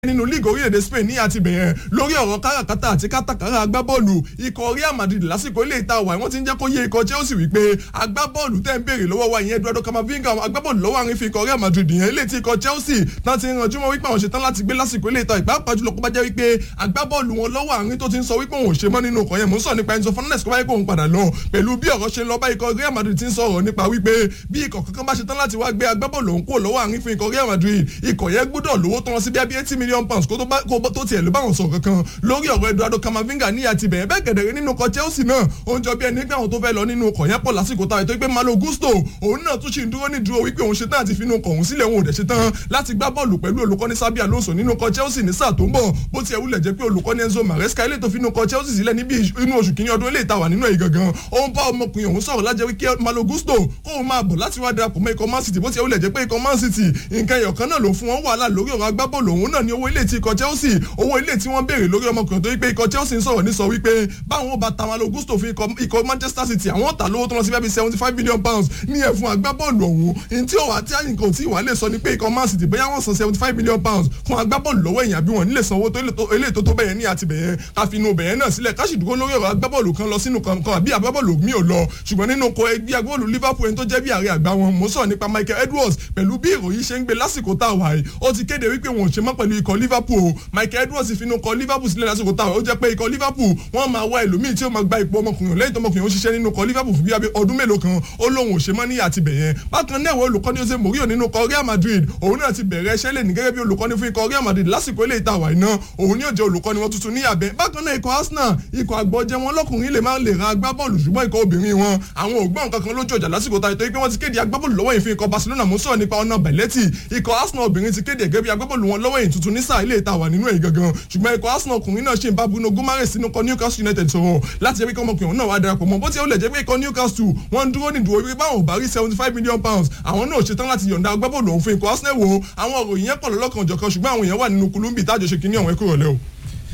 nínú líìgì orílẹ̀-èdè Spain ní àti bẹ̀yẹn lórí ọ̀rọ̀ káràkátà àti kátàkárà agbábọ́ọ̀lù ikọ̀ Real Madrid lásìkò ilé ìta wà wọ́n ti ń jẹ́ kó yé ikọ̀ Chelsea wípé agbábọ́ọ̀lù tẹ́ ń béèrè lọ́wọ́ wa ìyẹn Eduardo Camavinga agbábọ́ọ̀lù lọ́wọ́ àárín fi ikọ̀ Real Madrid yẹn ilé tí ikọ̀ Chelsea tán ti ranjú mọ́ wípé àwọn ṣetán láti gbé lásìkò ilé ìta ìpápá jùlọ kó bá jẹ́ wípé agbábọ́ọ̀lù wọn lọ́wọ́ àárín tó ti ń sọ wípé òun ò ṣe mọ́ nínú ọkọ̀ yẹn mò ń sọ nípa Enzo Fernandez kó bá yẹ kó òun padà lọ pẹ̀lú bí ọ̀rọ̀ ṣe ń lọ bá ikọ̀ Real Madrid ti ń sọ̀rọ̀ nípa wípé bí ikọ̀ kankan bá ṣetán láti wá gbé agbábọ́ọ̀lù òun kúrò lọ́wọ́ àárín fún ikọ̀ Real Madrid ikọ̀ yẹn gbọ́dọ̀ lówó tán sí bí i eighty million pounds kó tó tiẹ̀ ló bá wọn sọ̀rọ̀ kankan lórí ọ̀rọ̀ Eduardo Camavinga ní àti bẹ̀rẹ̀ bẹ́ẹ̀ gẹ̀dẹ̀rẹ̀ nínú ọkọ̀ Chelsea náà ó ń jọ bí ẹni pé àwọn tó fẹ́ lọ nínú ọkọ̀ yẹn pọ̀ lásìkò táwọn ètò ìpè Malo Gusto òun náà tún ṣì ń dúró ní dúró wípé òun ṣetán àti finú ọkọ̀ òun sílẹ̀ òun ò dẹ̀ ṣetán láti gbá bọ́ọ̀lù pẹ̀lú olùkọ́ni Xabi Alonso nínú ọkọ̀ Chelsea ní sáà tó ń bọ̀ bó tiẹ̀ wulẹ̀ jẹ́ pé olùkọ́ni Enzo Maresca ilé tó finú ọkọ̀ Chelsea sílẹ̀ níbi inú oṣù kìíní ọdún ilé ìtawà nínú ẹ̀ gangan ó ń bá ọmọkùnrin òun sọ̀rọ̀ lájẹ́ wípé Malo Gusto kóun máa bọ̀ láti wá darapọ̀ mọ́ ikọ̀ Man City bó tiẹ̀ wulẹ̀ jẹ́ pé ikọ̀ Man City nǹkan ẹ̀yọ̀kan náà ló fún wọn wàhálà lórí ọ̀rọ̀ agbábọ́ọ̀lù òun náà ní owó ilé tí ikọ̀ Chelsea owó ilé tí wọ́n béèrè lórí ọmọkùnrin tó wípé ikọ̀ Chelsea ń sọ̀rọ̀ ní sọ wípé báwọn bá ta Malo Gusto fún ikọ̀ Manchester City àwọn ta lówó tó lọ sí bíi seventy five million pounds ní ẹ̀fún agbábọ́ọ̀lù ọ̀hún ní tí òwà tí àyìnkàn ò tí wà lè sọ ni pé ikọ̀ Man City bóyá wọ́n san seventy five million pounds fún agbábọ́ọ̀lù lọ́wọ́ èèyàn bí wọ́n nílé sanwó tó eléyìí tó tó bẹ̀yẹn ní àti bẹ̀yẹn ká fi inú bẹ̀yẹn náà sílẹ̀ ká sì dúró lórí ọ̀rọ̀ agbábọ́ọ̀lù kan lọ sínú kankan àbí agbábọ́ọ̀lù mi ò lọ ṣùgbọ́n nínú kọ ẹgbẹ́ agbábọ́ọ̀lù Liverpool ẹni tó jẹ́ bí ààrẹ àgbà wọn mo sọ nípa Michael Edwards pẹ̀lú bí ìròyìn ṣe ń gbé lásìkò tá a wà yìí ó ti kéde wípé wọn ò ṣe mọ́ pẹ̀lú ikọ̀ Liverpool Michael Edwards fi inú kọ Liverpool sílẹ̀ lásìkò tá a wà ó jẹ́ pé ikọ̀ Liverpool wọ́n máa wá ẹlòmíì tí ó máa gba ipò ọmọkùnrin lẹ́yìn tó ọmọkùnrin ó ṣiṣẹ́ nínú kọ Liverpool fún bí ọdún mélòó kan ó lóun ò ṣe mọ́ ní àtibẹ̀ yẹn bákan náà ìwé olùkọ́ni Jose Mourinho nínú kọ Real Madrid òun náà ti bẹ̀rẹ̀ iṣẹ́ lè ní gẹ́gẹ́ bí olùkọ́ni fún ikọ̀ Real Madrid lásìkò ilé ìta àwàyí náà òun ni ó jẹ́ olùkọ́ni wọn tuntun ní àbẹ̀ bákan náà ikọ̀ Arsenal ikọ̀ àgbọ̀jẹ̀ wọn lọ́kùnrin lè máa lè ra agbábọ́ọ̀lù ṣùgbọ́n ikọ̀ obìnrin wọn àwọn ògbọ́n kankan lójú ọjà lásìkò tá ìtọ́ pé wọ́n ti kéde agbábọ́ọ̀lù lọ́wọ́ yìí fún ikọ̀ Barcelona mo sọ̀rọ̀ nípa ọ̀nà Belletti ikọ̀ Arsenal obìnrin ti kéde gẹ́gẹ́ bí agbábọ́ọ̀lù wọn lọ́wọ́ yìí tuntun ní sáà ilé ìta wà nínú èyí gangan ṣùgbọ́n ikọ̀ Arsenal ọkùnrin náà ṣì ń bá Bruno Guimaraes sínú ikọ̀ Newcastle United sọ̀rọ̀ láti ẹbí kọ́mọkùnrin náà wá darapọ̀ mọ́ bó ti ẹ̀ ó lẹ̀ jẹ́ pé ikọ̀ Newcastle wọ́n dúró ní ìdúró wípé báwọn ò bá rí seventy five million pounds àwọn náà ṣetán láti yọ̀ǹda agbábọ́ọ̀lù ọ̀hún fún ikọ̀ Arsenal wo àwọn òròyìn yẹn pọ̀ lọ́lọ́kan òjọ̀kan ṣùgbọ́n àwọn èèyàn wà nínú kulumbi tájọ ṣe kínní ọ̀hún ẹ̀kúrọ̀ lẹ́ o.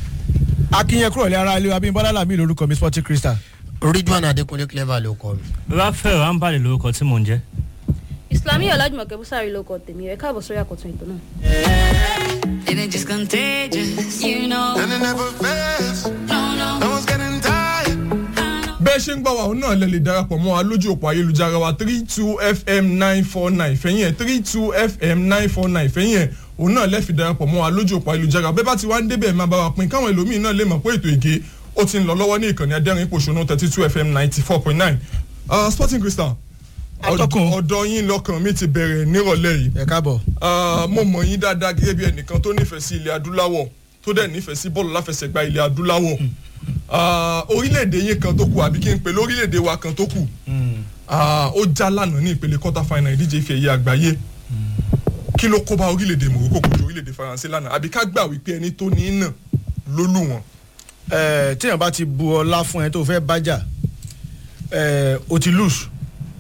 akínyẹn kúrò lé ara ilé Abímbọ́lá Lámì lórúkọ mi Sporting Crystal. Ridwan Adékúnlé clever ló kọ mi. Raphael Ambali lórúkọ tí mò ń jẹ́. Islami Ọlájùmọ̀kẹ́ Búsàrí ló kọ tèmi ẹ káàbọ̀ sórí àkọ́tún ètò náà. And it just contagious, you know. And it never fails. No, no. No one's getting tired. bẹ́ẹ̀ ṣe ń gbọ́ wa òun náà lè lè darapọ̀ mọ́ wa lójú òpó ayélujára wa three two fm nine four nine fẹ́yìn ẹ̀ three two fm nine four nine fẹ́yìn ẹ̀ òun náà lè fi darapọ̀ mọ́ wa lójú òpó ayélujára bẹ́ẹ̀ bá ti wá ń débẹ̀ máa bá wa pín káwọn ẹlòmíín náà lè mọ̀ pé ètò èké ó ti ń lọ lọ́wọ́ ní ìkànnì adẹ́rìn pòṣónú thirty two fm ninety four point nine Sporting Crystal Atọ́kùn. ọ̀dọ̀ yín lọ́kàn mi ti bẹ̀rẹ̀ nírọ̀lẹ́ yìí ẹ káàbọ̀. Ah, mo mọ̀ yín dáadáa gẹ́gẹ́ bí ẹnìkan tó nífẹ̀ẹ́ sí ilẹ̀ adúláwọ̀ tó dẹ̀ nífẹ̀ẹ́ sí bọ́ọ̀lù láfẹsẹ̀gbá ilẹ̀ adúláwọ̀ Ah, orílẹ̀-èdè yín kan tó kù àbí kí n pè lórílẹ̀-èdè wa kan tó kù Ah, ó já lánàá ní ìpele quarter final ìdíje ife ẹ̀yẹ àgbáyé kí ló kó bá orílẹ̀-èdè Morocco kojú orílẹ̀-èdè Faransé lánàá àbí ká gbà wípé ẹni tó ní í nà ló lù wọ́n. ẹ tíyàn bá ti bu ọlá fún ẹ tó fẹ́ bájà ẹ o ti lose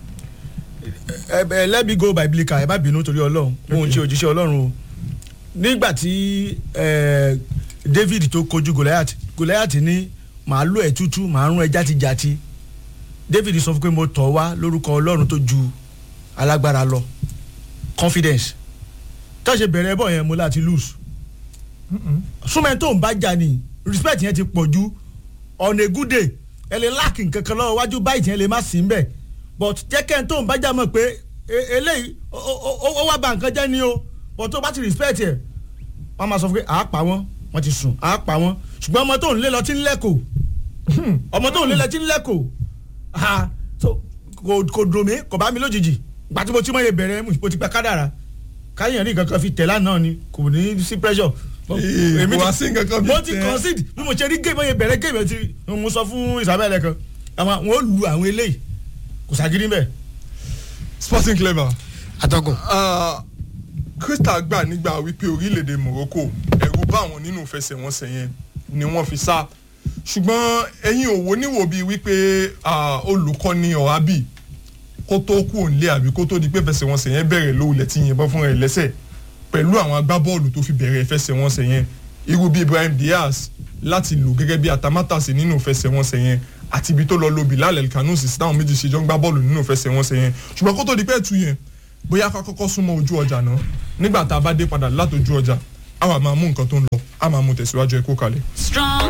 ẹ ẹ let me go biblical ẹ má bínú torí ọlọ́run òun ṣe òjíṣẹ́ ọlọ́run o nígbà tí ẹ David tó kojú Goliath Goliath ní màá lò ẹ tútú màá rún ẹ játijáti David sọ fún pé mo tọ̀ wá lórúkọ ọlọ́run tó ju alágbára lọ confidence tó ṣe bẹ̀rẹ̀ bọ̀ yẹn mo láti lose súnmọ́ tó ń bá jà ní respect yẹn ti pọ̀ ju on a good day ẹ lè láàkì nǹkan kan lọ́wọ́ wájú báyìí tí yẹn lè má sí mbẹ̀ but jẹ́ kẹ́ ń tó ń bá jà mọ̀ pé e- eléyìí ó- ó ó- ó wá ba nǹkan jẹ́ ni o but tó bá ti respect yẹ wọ́n máa sọ fún pé àá pa wọ́n wọ́n ti sùn àá pa wọ́n ṣùgbọ́n ọmọ tó ń lé lọ tí ń lẹ́kọ̀ọ́ ọmọ tó ń lé lọ tí ń lẹ́kọ̀ọ́ ha so kò kò dùn mí kò bá mi lójijì gbà tí mo ti mọ̀ yẹ bẹ̀rẹ̀ mo ti gba kádàrà káyọ̀ ní nǹkan kan fi tẹ̀lá náà ni kò ní sí pressure Ee, èmi kò wá ti- sí nǹkan kan bí mo ti tẹ. concede bí mo ṣe rí géèmù yẹn bẹ̀rẹ̀ géèmù yẹn ti mo sọ fún Isabel kan àwọn wọn ò lu àwọn eléyìí kò ságídí mbẹ. Sporting Clever. Atọ́kùn. Ah, Crystal gbà nígbà wípé orílẹ̀-èdè Morocco ẹ̀rù bá wọn nínú ìfẹsẹ̀wọnsẹ̀ yẹn ni wọ́n fi sá ṣùgbọ́n ẹ̀yin òwò níwò bíi wípé ah, olùkọ́ni ọ̀hábì kó tó kú òǹlé àbí kó tó di pé ìfẹsẹ̀wọnsẹ̀ yẹn bẹ̀rẹ̀ lówulẹ̀ tí yìnbọn fúnra ẹ̀ lẹ́sẹ̀ pẹ̀lú àwọn agbábọ́ọ̀lù tó fi bẹ̀rẹ̀ ìfẹsẹ̀wọnsẹ̀ yẹn irú bíi Ibrahim Diaz láti lò gẹ́gẹ́ bí atamátàsí nínú ìfẹsẹ̀wọnsẹ̀ yẹn àti ibi tó lọ lo Bilal El-Kanoussi táwọn méjì ṣe jọ ń gbá bọ́ọ̀lù nínú ìfẹsẹ̀wọnsẹ̀ yẹn ṣùgbọ́n kó tó di pé ẹ̀tù yẹn bóyá ká kọ́kọ́ súnmọ́ ojú ọjà náà nígbà tá a bá dé padà látòjú ọjà a wà máa mú nǹkan tó ń lọ a máa mú tẹ̀síwájú ẹ kó kalẹ̀. Strong.